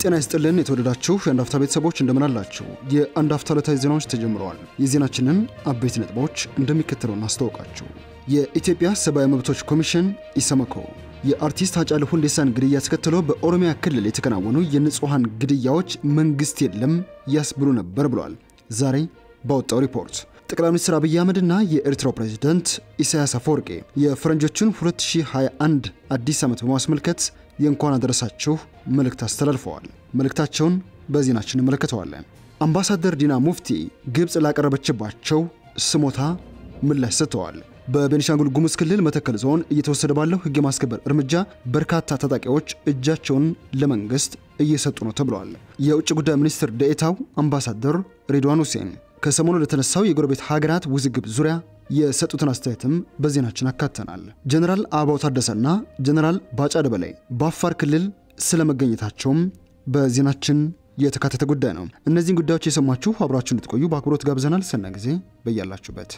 ጤና ይስጥልን የተወደዳችሁ የአንድ አፍታ ቤተሰቦች እንደምን አላችሁ? የአንድ አፍታ ዕለታዊ ዜናዎች ተጀምረዋል። የዜናችንን አበይት ነጥቦች እንደሚከተለው እናስታውቃችሁ። የኢትዮጵያ ሰብአዊ መብቶች ኮሚሽን ኢሰመኮ የአርቲስት ሃጫሉ ሁንዴሳን ግድያ ተከትሎ በኦሮሚያ ክልል የተከናወኑ የንጹሐን ግድያዎች መንግስት የለም ያስብሉ ነበር ብሏል። ዛሬ ባወጣው ሪፖርት ጠቅላይ ሚኒስትር አብይ አህመድና የኤርትራው ፕሬዝደንት ኢሳያስ አፈወርቄ የፈረንጆቹን 2021 አዲስ ዓመት በማስመልከት የእንኳን አደረሳችሁ መልእክት አስተላልፈዋል። መልእክታቸውን በዜናችን እንመለከተዋለን። አምባሳደር ዲና ሙፍቲ ግብፅ ላቀረበችባቸው ስሞታ ምላሽ ሰጥተዋል። በቤኒሻንጉል ጉሙዝ ክልል መተከል ዞን እየተወሰደ ባለው ሕግ የማስከበር እርምጃ በርካታ ታጣቂዎች እጃቸውን ለመንግስት እየሰጡ ነው ተብለዋል። የውጭ ጉዳይ ሚኒስትር ደኤታው አምባሳደር ሬድዋን ሁሴን ከሰሞኑ ለተነሳው የጎረቤት ሀገራት ውዝግብ ዙሪያ የሰጡትን አስተያየትም በዜናችን አካተናል። ጀነራል አበባው ታደሰና ጀነራል ባጫ ደበላይ በአፋር ክልል ስለመገኘታቸውም በዜናችን የተካተተ ጉዳይ ነው። እነዚህን ጉዳዮች የሰማችሁ አብራችሁ እንድትቆዩ በአክብሮት ጋብዘናል። ሰና ጊዜ በያላችሁበት።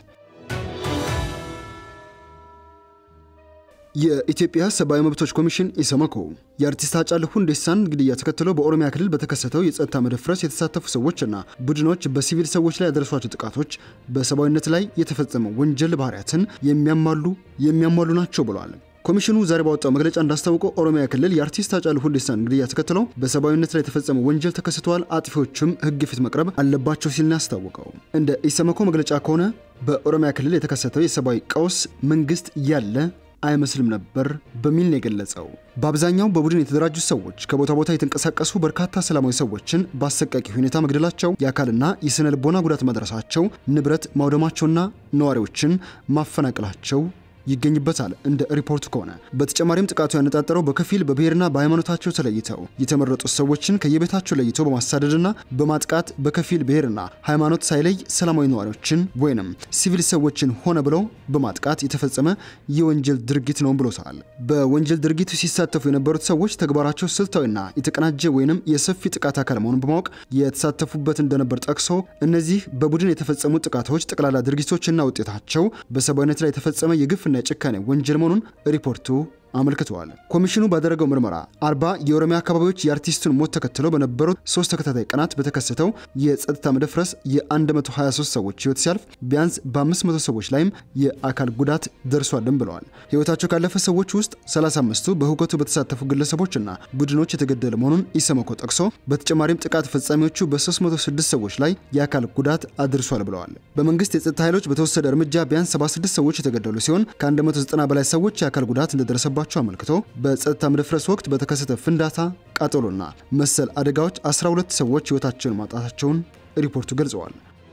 የኢትዮጵያ ሰብአዊ መብቶች ኮሚሽን ኢሰመኮ የአርቲስት ሃጫሉ ሁንዴሳን ግድያ ተከትሎ በኦሮሚያ ክልል በተከሰተው የጸጥታ መደፍረስ የተሳተፉ ሰዎችና ቡድኖች በሲቪል ሰዎች ላይ ያደረሷቸው ጥቃቶች በሰብአዊነት ላይ የተፈጸመ ወንጀል ባህሪያትን የሚያሟሉ የሚያሟሉ ናቸው ብለዋል። ኮሚሽኑ ዛሬ ባወጣው መግለጫ እንዳስታወቀው ኦሮሚያ ክልል የአርቲስት ሃጫሉ ሁንዴሳን ግድያ ተከትሎ በሰብአዊነት ላይ የተፈጸመ ወንጀል ተከስተዋል፣ አጥፊዎችም ሕግ ፊት መቅረብ አለባቸው ሲል ነው ያስታወቀው። እንደ ኢሰመኮ መግለጫ ከሆነ በኦሮሚያ ክልል የተከሰተው የሰብአዊ ቀውስ መንግስት ያለ አይመስልም ነበር በሚል ነው የገለጸው። በአብዛኛው በቡድን የተደራጁ ሰዎች ከቦታ ቦታ የተንቀሳቀሱ በርካታ ሰላማዊ ሰዎችን በአሰቃቂ ሁኔታ መግደላቸው፣ የአካልና የስነ ልቦና ጉዳት ማድረሳቸው፣ ንብረት ማውደማቸውና ነዋሪዎችን ማፈናቀላቸው ይገኝበታል። እንደ ሪፖርቱ ከሆነ በተጨማሪም ጥቃቱ ያነጣጠረው በከፊል በብሔርና በሃይማኖታቸው ተለይተው የተመረጡ ሰዎችን ከየቤታቸው ለይቶ በማሳደድና በማጥቃት በከፊል ብሔርና ሃይማኖት ሳይለይ ሰላማዊ ነዋሪዎችን ወይንም ሲቪል ሰዎችን ሆነ ብለው በማጥቃት የተፈጸመ የወንጀል ድርጊት ነው ብሎታል። በወንጀል ድርጊቱ ሲሳተፉ የነበሩት ሰዎች ተግባራቸው ስልታዊና የተቀናጀ ወይንም የሰፊ ጥቃት አካል መሆኑን በማወቅ የተሳተፉበት እንደነበር ጠቅሶ እነዚህ በቡድን የተፈጸሙ ጥቃቶች ጠቅላላ ድርጊቶችና ውጤታቸው በሰብአዊነት ላይ የተፈጸመ የግፍና የጭካኔ ወንጀል መሆኑን ሪፖርቱ አመልክተዋል። ኮሚሽኑ ባደረገው ምርመራ አርባ የኦሮሚያ አካባቢዎች የአርቲስቱን ሞት ተከትለው በነበሩት ሶስት ተከታታይ ቀናት በተከሰተው የጸጥታ መደፍረስ የ123 ሰዎች ህይወት ሲያልፍ ቢያንስ በ500 ሰዎች ላይም የአካል ጉዳት ደርሷልም ብለዋል። ህይወታቸው ካለፈ ሰዎች ውስጥ 35ቱ በሁከቱ በተሳተፉ ግለሰቦችና ቡድኖች የተገደለ መሆኑን ኢሰመኮ ጠቅሶ በተጨማሪም ጥቃት ፈጻሚዎቹ በ306 ሰዎች ላይ የአካል ጉዳት አድርሷል ብለዋል። በመንግስት የጸጥታ ኃይሎች በተወሰደ እርምጃ ቢያንስ 76 ሰዎች የተገደሉ ሲሆን ከ190 በላይ ሰዎች የአካል ጉዳት እንደደረሰባቸው አመልክቶ በጸጥታ መደፍረስ ወቅት በተከሰተ ፍንዳታ፣ ቃጠሎና መሰል አደጋዎች 12 ሰዎች ህይወታቸውን ማጣታቸውን ሪፖርቱ ገልጸዋል።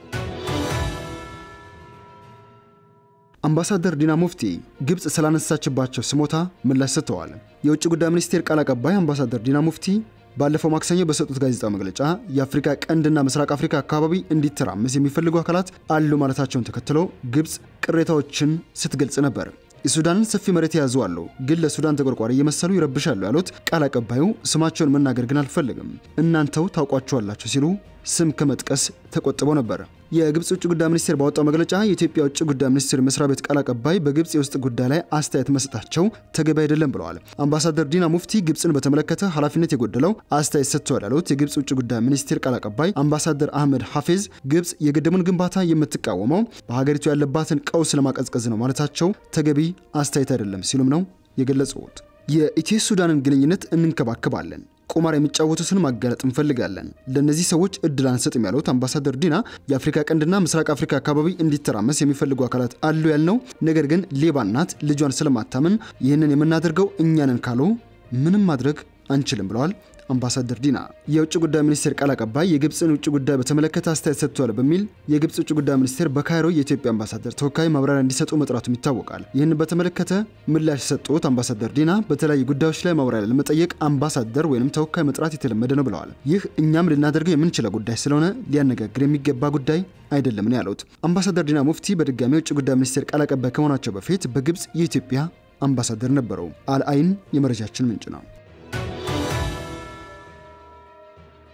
አምባሳደር ዲና ሙፍቲ ግብፅ ስላነሳችባቸው ስሞታ ምላሽ ሰጥተዋል። የውጭ ጉዳይ ሚኒስቴር ቃል አቀባይ አምባሳደር ዲና ሙፍቲ ባለፈው ማክሰኞ በሰጡት ጋዜጣዊ መግለጫ የአፍሪካ ቀንድና ምስራቅ አፍሪካ አካባቢ እንዲተራመስ የሚፈልጉ አካላት አሉ ማለታቸውን ተከትሎ ግብፅ ቅሬታዎችን ስትገልጽ ነበር። የሱዳንን ሰፊ መሬት የያዙ አሉ፣ ግን ለሱዳን ተቆርቋሪ እየመሰሉ ይረብሻሉ ያሉት ቃል አቀባዩ ስማቸውን መናገር ግን አልፈልግም፣ እናንተው ታውቋቸዋላችሁ ሲሉ ስም ከመጥቀስ ተቆጥበው ነበር። የግብፅ ውጭ ጉዳይ ሚኒስቴር ባወጣው መግለጫ የኢትዮጵያ ውጭ ጉዳይ ሚኒስቴር መስሪያ ቤት ቃል አቀባይ በግብፅ የውስጥ ጉዳይ ላይ አስተያየት መስጠታቸው ተገቢ አይደለም ብለዋል። አምባሳደር ዲና ሙፍቲ ግብፅን በተመለከተ ኃላፊነት የጎደለው አስተያየት ሰጥተዋል ያሉት የግብፅ ውጭ ጉዳይ ሚኒስቴር ቃል አቀባይ አምባሳደር አህመድ ሐፌዝ ግብፅ የግድቡን ግንባታ የምትቃወመው በሀገሪቱ ያለባትን ቀውስ ለማቀዝቀዝ ነው ማለታቸው ተገቢ አስተያየት አይደለም ሲሉም ነው የገለጹት። የኢትዮ ሱዳንን ግንኙነት እንንከባከባለን ቁማር የሚጫወቱትን ማጋለጥ እንፈልጋለን። ለእነዚህ ሰዎች እድል አንሰጥም ያሉት አምባሳደር ዲና የአፍሪካ ቀንድና ምስራቅ አፍሪካ አካባቢ እንዲተራመስ የሚፈልጉ አካላት አሉ ያልነው፣ ነገር ግን ሌባ እናት ልጇን ስለማታምን ይህንን የምናደርገው እኛንን ካሉ ምንም ማድረግ አንችልም ብለዋል። አምባሳደር ዲና የውጭ ጉዳይ ሚኒስቴር ቃል አቀባይ የግብፅን ውጭ ጉዳይ በተመለከተ አስተያየት ሰጥቷል በሚል የግብፅ ውጭ ጉዳይ ሚኒስቴር በካይሮ የኢትዮጵያ አምባሳደር ተወካይ ማብራሪያ እንዲሰጡ መጥራቱም ይታወቃል። ይህን በተመለከተ ምላሽ የሰጡት አምባሳደር ዲና በተለያዩ ጉዳዮች ላይ ማብራሪያ ለመጠየቅ አምባሳደር ወይም ተወካይ መጥራት የተለመደ ነው ብለዋል። ይህ እኛም ልናደርገው የምንችለው ጉዳይ ስለሆነ ሊያነጋግር የሚገባ ጉዳይ አይደለም ነው ያሉት። አምባሳደር ዲና ሙፍቲ በድጋሚ የውጭ ጉዳይ ሚኒስቴር ቃል አቀባይ ከመሆናቸው በፊት በግብፅ የኢትዮጵያ አምባሳደር ነበሩ። አልአይን የመረጃችን ምንጭ ነው።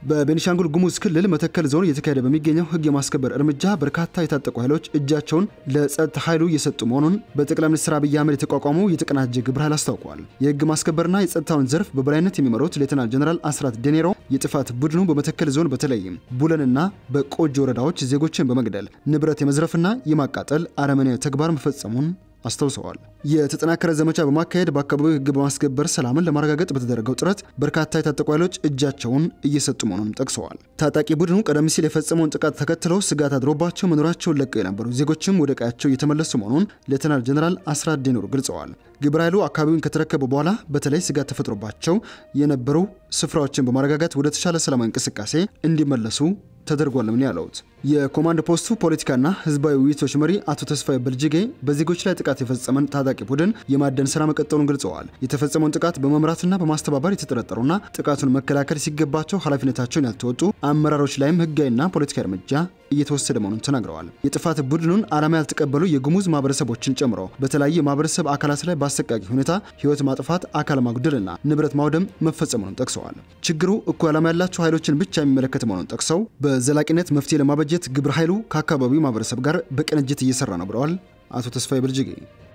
በቤኒሻንጉል ጉሙዝ ክልል መተከል ዞን እየተካሄደ በሚገኘው ህግ የማስከበር እርምጃ በርካታ የታጠቁ ኃይሎች እጃቸውን ለጸጥታ ኃይሉ እየሰጡ መሆኑን በጠቅላይ ሚኒስትር አብይ አህመድ የተቋቋመው የተቀናጀ ግብረ ኃይል አስታውቋል። የህግ ማስከበርና የጸጥታውን ዘርፍ በበላይነት የሚመሩት ሌተናል ጀነራል አስራት ዴኔሮ የጥፋት ቡድኑ በመተከል ዞን በተለይም ቡለንና በቆጂ ወረዳዎች ዜጎችን በመግደል ንብረት የመዝረፍና የማቃጠል አረመኔያዊ ተግባር መፈጸሙን አስታውሰዋል። የተጠናከረ ዘመቻ በማካሄድ በአካባቢው ህግ በማስከበር ሰላምን ለማረጋገጥ በተደረገው ጥረት በርካታ የታጠቁ ኃይሎች እጃቸውን እየሰጡ መሆኑን ጠቅሰዋል። ታጣቂ ቡድኑ ቀደም ሲል የፈጸመውን ጥቃት ተከትለው ስጋት አድሮባቸው መኖራቸውን ለቀው የነበሩ ዜጎችም ወደ ቀያቸው እየተመለሱ መሆኑን ሌተናል ጀነራል አስራት ዴኔሮ ገልጸዋል። ግብረ ኃይሉ አካባቢውን ከተረከቡ በኋላ በተለይ ስጋት ተፈጥሮባቸው የነበሩ ስፍራዎችን በማረጋጋት ወደ ተሻለ ሰላማዊ እንቅስቃሴ እንዲመለሱ ተደርጓል ምን ያለውት የኮማንድ ፖስቱ ፖለቲካና ህዝባዊ ውይይቶች መሪ አቶ ተስፋዬ በልጅጌ በዜጎች ላይ ጥቃት የፈጸመን ታጣቂ ቡድን የማደን ስራ መቀጠሉን ገልጸዋል። የተፈጸመውን ጥቃት በመምራትና በማስተባበር የተጠረጠሩና ጥቃቱን መከላከል ሲገባቸው ኃላፊነታቸውን ያልተወጡ አመራሮች ላይም ህጋዊና ፖለቲካዊ እርምጃ እየተወሰደ መሆኑን ተናግረዋል። የጥፋት ቡድኑን ዓላማ ያልተቀበሉ የጉሙዝ ማህበረሰቦችን ጨምሮ በተለያዩ የማህበረሰብ አካላት ላይ በአሰቃቂ ሁኔታ ህይወት ማጥፋት፣ አካል ማጉደልና ንብረት ማውደም መፈጸሙንም ጠቅሰዋል። ችግሩ እኩል ዓላማ ያላቸው ኃይሎችን ብቻ የሚመለከት መሆኑን ጠቅሰው በዘላቂነት መፍትሄ ለማበጀት ግብረ ኃይሉ ከአካባቢው ማህበረሰብ ጋር በቅንጅት እየሰራ ነው ብለዋል አቶ ተስፋዬ ብልጅጌ።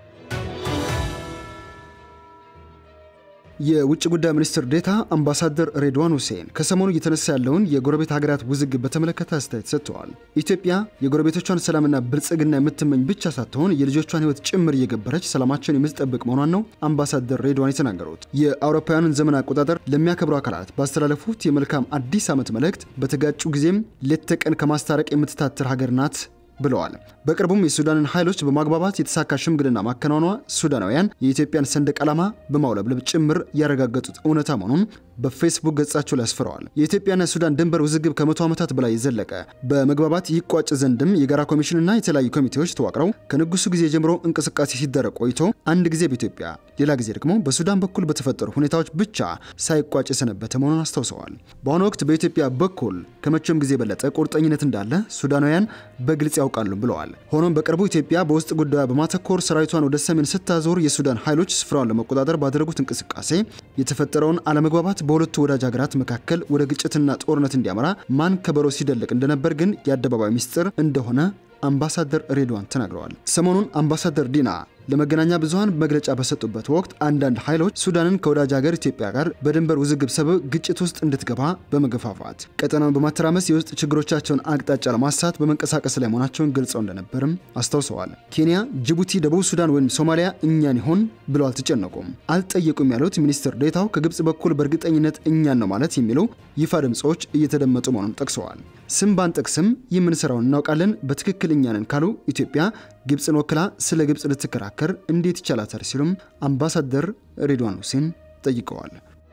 የውጭ ጉዳይ ሚኒስትር ዴታ አምባሳደር ሬድዋን ሁሴን ከሰሞኑ እየተነሳ ያለውን የጎረቤት ሀገራት ውዝግብ በተመለከተ አስተያየት ሰጥተዋል። ኢትዮጵያ የጎረቤቶቿን ሰላምና ብልጽግና የምትመኝ ብቻ ሳትሆን የልጆቿን ሕይወት ጭምር እየገበረች ሰላማቸውን የምትጠብቅ መሆኗን ነው አምባሳደር ሬድዋን የተናገሩት። የአውሮፓውያኑን ዘመን አቆጣጠር ለሚያከብሩ አካላት ባስተላለፉት የመልካም አዲስ ዓመት መልእክት በተጋጩ ጊዜም ሌት ተቀን ከማስታረቅ የምትታትር ሀገር ናት ብለዋል። በቅርቡም የሱዳንን ኃይሎች በማግባባት የተሳካ ሽምግልና ማከናወኗ ሱዳናውያን የኢትዮጵያን ሰንደቅ ዓላማ በማውለብለብ ጭምር ያረጋገጡት እውነታ መሆኑን በፌስቡክ ገጻቸው ላይ አስፍረዋል። የኢትዮጵያና የሱዳን ድንበር ውዝግብ ከመቶ ዓመታት በላይ የዘለቀ በመግባባት ይቋጭ ዘንድም የጋራ ኮሚሽንና የተለያዩ ኮሚቴዎች ተዋቅረው ከንጉሱ ጊዜ ጀምሮ እንቅስቃሴ ሲደረግ ቆይቶ አንድ ጊዜ በኢትዮጵያ ሌላ ጊዜ ደግሞ በሱዳን በኩል በተፈጠሩ ሁኔታዎች ብቻ ሳይቋጭ የሰነበተ መሆኑን አስታውሰዋል። በአሁኑ ወቅት በኢትዮጵያ በኩል ከመቼም ጊዜ የበለጠ ቁርጠኝነት እንዳለ ሱዳናውያን በግልጽ ያውቃሉ ብለዋል። ሆኖም በቅርቡ ኢትዮጵያ በውስጥ ጉዳዩ በማተኮር ሰራዊቷን ወደ ሰሜን ስታዞር የሱዳን ኃይሎች ስፍራውን ለመቆጣጠር ባደረጉት እንቅስቃሴ የተፈጠረውን አለመግባባት በሁለቱ ወዳጅ ሀገራት መካከል ወደ ግጭትና ጦርነት እንዲያመራ ማን ከበሮ ሲደልቅ እንደነበር ግን የአደባባይ ሚስጥር እንደሆነ አምባሳደር ሬድዋን ተናግረዋል። ሰሞኑን አምባሳደር ዲና ለመገናኛ ብዙኃን መግለጫ በሰጡበት ወቅት አንዳንድ ኃይሎች ሱዳንን ከወዳጅ ሀገር ኢትዮጵያ ጋር በድንበር ውዝግብ ሰበብ ግጭት ውስጥ እንድትገባ በመገፋፋት ቀጠናውን በማተራመስ የውስጥ ችግሮቻቸውን አቅጣጫ ለማሳት በመንቀሳቀስ ላይ መሆናቸውን ገልጸው እንደነበርም አስታውሰዋል። ኬንያ፣ ጅቡቲ፣ ደቡብ ሱዳን ወይም ሶማሊያ እኛን ይሆን ብለው አልተጨነቁም፣ አልጠየቁም ያሉት ሚኒስትር ዴታው ከግብጽ በኩል በእርግጠኝነት እኛን ነው ማለት የሚሉ ይፋ ድምፆች እየተደመጡ መሆኑን ጠቅሰዋል። ስም ባንጠቅስም የምንሰራውን እናውቃለን፣ በትክክል እኛንን ካሉ ኢትዮጵያ ግብፅን ወክላ ስለ ግብፅ ልትከራከር እንዴት ይቻላታል? ሲሉም አምባሳደር ሬድዋን ሁሴን ጠይቀዋል።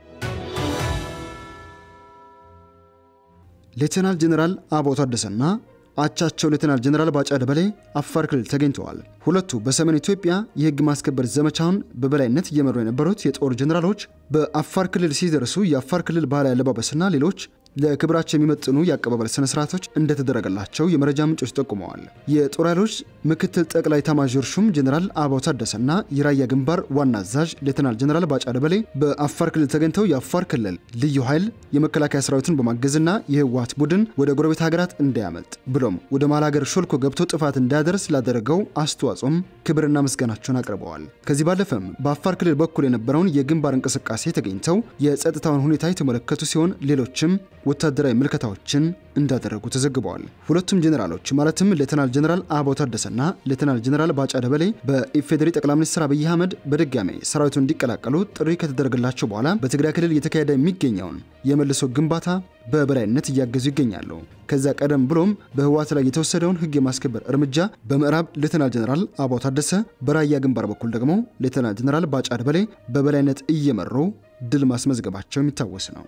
ሌተናል ጀኔራል አበባው ታደሰና አቻቸው ሌተናል ጀኔራል ባጫ ደበሌ አፋር ክልል ተገኝተዋል። ሁለቱ በሰሜን ኢትዮጵያ የሕግ ማስከበር ዘመቻውን በበላይነት እየመሩ የነበሩት የጦር ጀኔራሎች በአፋር ክልል ሲደርሱ የአፋር ክልል ባህላዊ አለባበስና ሌሎች ለክብራቸው የሚመጥኑ የአቀባበል ስነ ስርዓቶች እንደተደረገላቸው የመረጃ ምንጮች ጠቁመዋል። የጦር ኃይሎች ምክትል ጠቅላይ ኤታማዦር ሹም ጀኔራል አበባው ታደሰና የራያ ግንባር ዋና አዛዥ ሌተናል ጀኔራል ባጫ ደበሌ በአፋር ክልል ተገኝተው የአፋር ክልል ልዩ ኃይል የመከላከያ ሰራዊቱን በማገዝና የህወሓት ቡድን ወደ ጎረቤት ሀገራት እንዳያመልጥ ብሎም ወደ መሀል ሀገር ሾልኮ ገብቶ ጥፋት እንዳያደርስ ላደረገው አስተዋጽኦም ክብርና ምስጋናቸውን አቅርበዋል። ከዚህ ባለፈም በአፋር ክልል በኩል የነበረውን የግንባር እንቅስቃሴ ተገኝተው የጸጥታውን ሁኔታ የተመለከቱ ሲሆን ሌሎችም ወታደራዊ ምልከታዎችን እንዳደረጉ ተዘግበዋል። ሁለቱም ጀኔራሎች ማለትም ሌተናል ጀኔራል አበባው ታደሰና ሌተናል ጀኔራል ባጫ ደበሌ በኢፌዴሪ ጠቅላይ ሚኒስትር አብይ አህመድ በድጋሜ ሰራዊቱን እንዲቀላቀሉ ጥሪ ከተደረገላቸው በኋላ በትግራይ ክልል እየተካሄደ የሚገኘውን የመልሶ ግንባታ በበላይነት እያገዙ ይገኛሉ። ከዛ ቀደም ብሎም በህወሓት ላይ የተወሰደውን ህግ የማስከበር እርምጃ በምዕራብ ሌተናል ጀኔራል አበባው ታደሰ፣ በራያ ግንባር በኩል ደግሞ ሌተናል ጀኔራል ባጫ ደበሌ በበላይነት እየመሩ ድል ማስመዝገባቸው የሚታወስ ነው።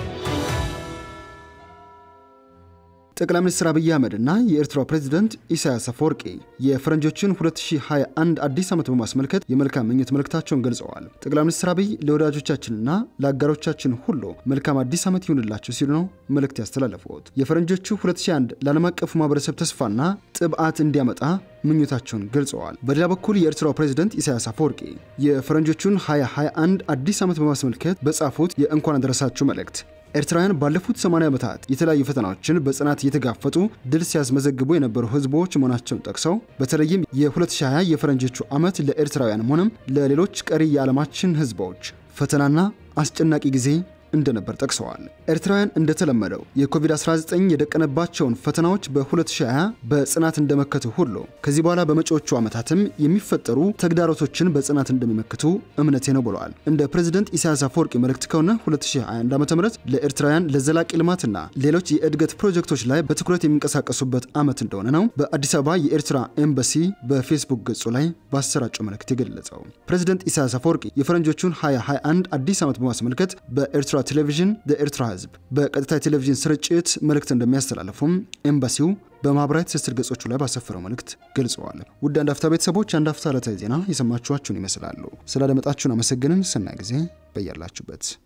ጠቅላይ ሚኒስትር አብይ አህመድ እና የኤርትራው ፕሬዚደንት ኢሳያስ አፈወርቂ የፈረንጆችን 2021 አዲስ ዓመት በማስመልከት የመልካም ምኞት መልእክታቸውን ገልጸዋል። ጠቅላይ ሚኒስትር አብይ ለወዳጆቻችንና ለአጋሮቻችን ሁሉ መልካም አዲስ ዓመት ይሁንላቸው ሲሉ ነው መልእክት ያስተላለፉት። የፈረንጆቹ 2001 ለዓለም አቀፉ ማህበረሰብ ተስፋና ጥብዓት እንዲያመጣ ምኞታቸውን ገልጸዋል። በሌላ በኩል የኤርትራው ፕሬዚደንት ኢሳያስ አፈወርቂ የፈረንጆቹን 2021 አዲስ ዓመት በማስመልከት በጻፉት የእንኳን አደረሳችሁ መልእክት ኤርትራውያን ባለፉት 80 ዓመታት የተለያዩ ፈተናዎችን በጽናት እየተጋፈጡ ድል ሲያስመዘግቡ የነበሩ ህዝቦች መሆናቸውን ጠቅሰው በተለይም የ2020 የፈረንጆቹ ዓመት ለኤርትራውያንም ሆነም ለሌሎች ቀሪ የዓለማችን ህዝቦች ፈተናና አስጨናቂ ጊዜ እንደነበር ጠቅሰዋል። ኤርትራውያን እንደተለመደው የኮቪድ-19 የደቀነባቸውን ፈተናዎች በ2020 በጽናት እንደመከቱ ሁሉ ከዚህ በኋላ በመጪዎቹ ዓመታትም የሚፈጠሩ ተግዳሮቶችን በጽናት እንደሚመክቱ እምነቴ ነው ብለዋል። እንደ ፕሬዝደንት ኢሳያስ አፈወርቂ መልእክት ከሆነ 2021 ዓ ም ለኤርትራውያን ለዘላቂ ልማትና ሌሎች የእድገት ፕሮጀክቶች ላይ በትኩረት የሚንቀሳቀሱበት ዓመት እንደሆነ ነው በአዲስ አበባ የኤርትራ ኤምባሲ በፌስቡክ ገጹ ላይ ባሰራጨው መልእክት የገለጸው። ፕሬዝደንት ኢሳያስ አፈወርቂ የፈረንጆቹን 2021 አዲስ ዓመት በማስመልከት በኤርትራ ቴሌቪዥን ለኤርትራ ህዝብ በቀጥታ የቴሌቪዥን ስርጭት መልእክት እንደሚያስተላልፉም ኤምባሲው በማህበራዊ ትስስር ገጾቹ ላይ ባሰፈረው መልእክት ገልጸዋል። ውድ አንድ አፍታ ቤተሰቦች አንድ አፍታ ዕለታዊ ዜና የሰማችኋችሁን ይመስላሉ። ስላደመጣችሁን አመሰግንን። ሰናይ ጊዜ በያላችሁበት